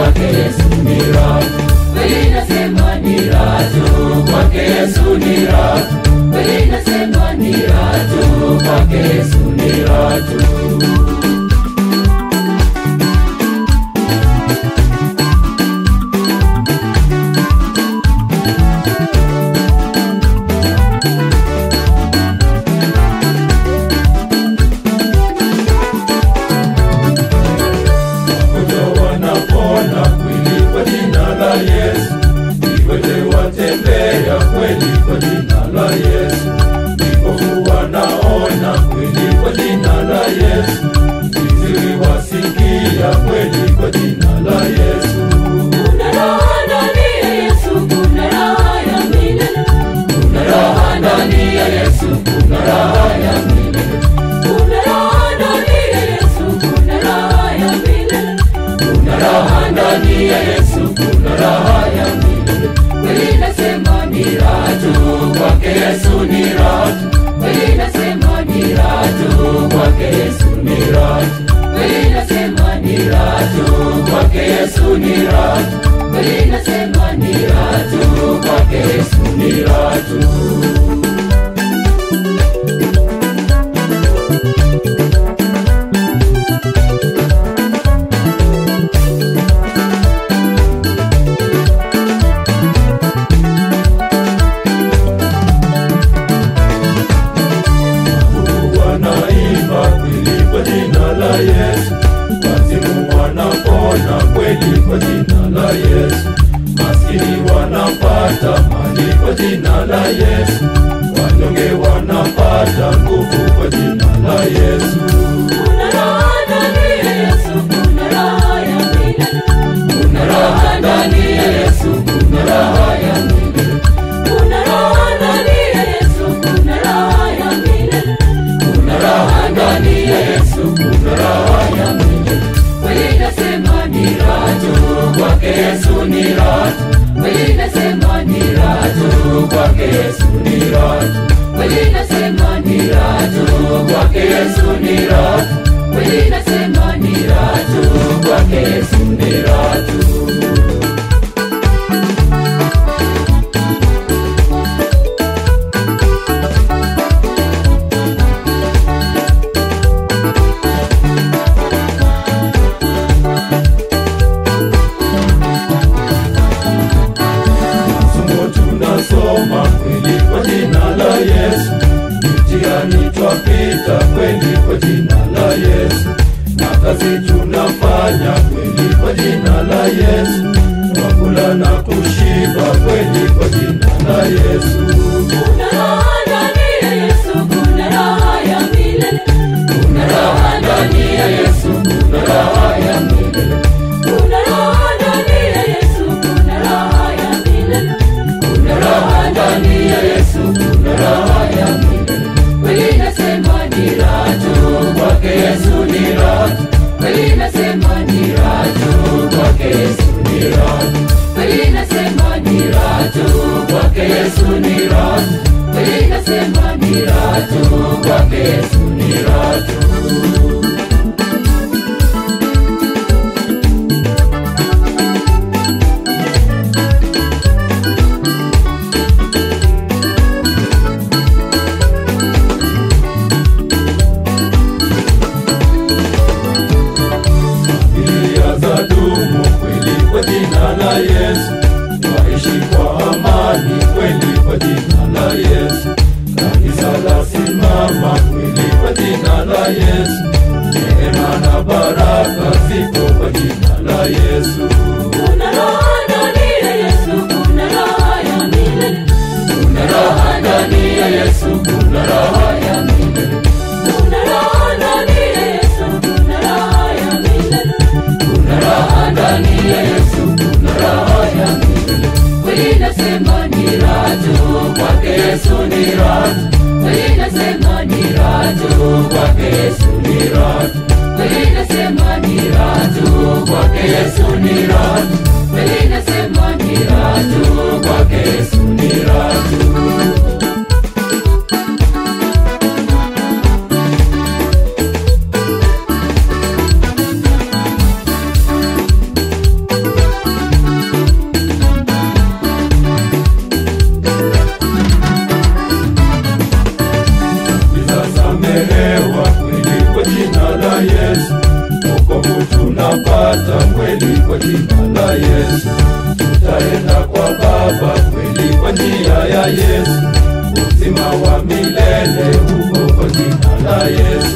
kwake Yesu ni raha. Kweli nasema ni raha tu, kwake Yesu ni raha. Kweli nasema ni raha tu, kwake Yesu ni raha tu. Wagonjwa wanapona kweli kwa jina la Yesu, viwete watembea kweli kwa jina la Yesu, vipofu wanaona kweli kwa jina la Yesu, viziwi wasikia kweli kwa jina la Yesu. Kuna raha ndani ya Yesu, kuna raha ya milele. Kuna raha ndani ya Yesu, kuna raha ya milele. Kuna raha ndani ya Yesu, kuna raha ya milele. Kuna raha ndani ya Yesu, kuna raha ya milele. Kweli nasema ni raha tu, kwake Yesu ni raha tu. Kweli nasema ni raha tu, kwake Yesu ni raha tu. Kweli nasema ni raha tu, kwake Yesu ni raha tu. Kweli nasema ni raha tu, kwake Yesu ni raha tu. wanaimba kweli kwa jina la Yesu, wazimu wanapona kweli kwa jina la Yesu, maskini wanapata mali kwa jina la Yesu, wanyonge wanapata nguvu kwa jina la Yesu. Kuna raha ndani ya Yesu, kuna raha ya milele. Kuna raha ndani ya Yesu, kuna raha ya milele. Kuna raha ndani ya Yesu, kuna raha ya milele. Kuna raha ndani ya Yesu, kuna raha ya milele. Kweli nasema ni raha tu, kwake Yesu ni raha tu. Kweli nasema ni raha tu, kwake Yesu ni raha tu. Kweli nasema ni raha tu, kwake Yesu ni raha tu. Kweli nasema ni raha tu, kwake Yesu ni raha tu. Somo tunasoma kweli kwa jina la Yesu, mtihani twapita kweli kwa jina la Yesu, na kazi tunafanya kweli kwa jina la Yesu, twakula na kushiba kweli kwa jina la Yesu. Kuna raha ndani ya Yesu, kuna raha ya milele. Kuna raha ndani ya Yesu, kuna raha ya milele. Kuna raha ndani ya Yesu, kuna raha ya milele. Kuna raha ndani ya Yesu, kuna raha ya milele. Kweli nasema ni raha tu, kwake Yesu ni raha tu. Kweli nasema ni raha tu, kwake Yesu ni raha tu. Kweli nasema ni raha tu, kwake Yesu ni raha tu. Kweli nasema ni raha tu, kwake Yesu ni raha tu. Familia za dumu kweli kwa jina la Yesu, waishi kwa amani kweli kwa jina la Yesu. Kanisa la simama kweli kwa jina la Yesu, neema na baraka ziko kwa jina la Yesu. Kuna raha ndani ya Yesu, kuna raha ya milele. Kuna raha ndani ya Yesu, kuna raha ya milele. Kuna raha ndani ya Yesu, kuna raha ya milele. Kuna raha ndani ya Yesu, kuna raha ya milele. Kweli nasema ni raha tu, kwake Yesu ni raha tu. Kweli nasema ni raha tu, kwake Yesu ni raha tu. Kweli nasema ni raha tu, kwake Yesu ni raha tu. Kweli nasema ni raha tu, kwake Yesu ni raha tu. la Yesu, tutaenda kwa Baba kweli kwa njia ya Yesu, uzima wa milele uko kwa jina la Yesu.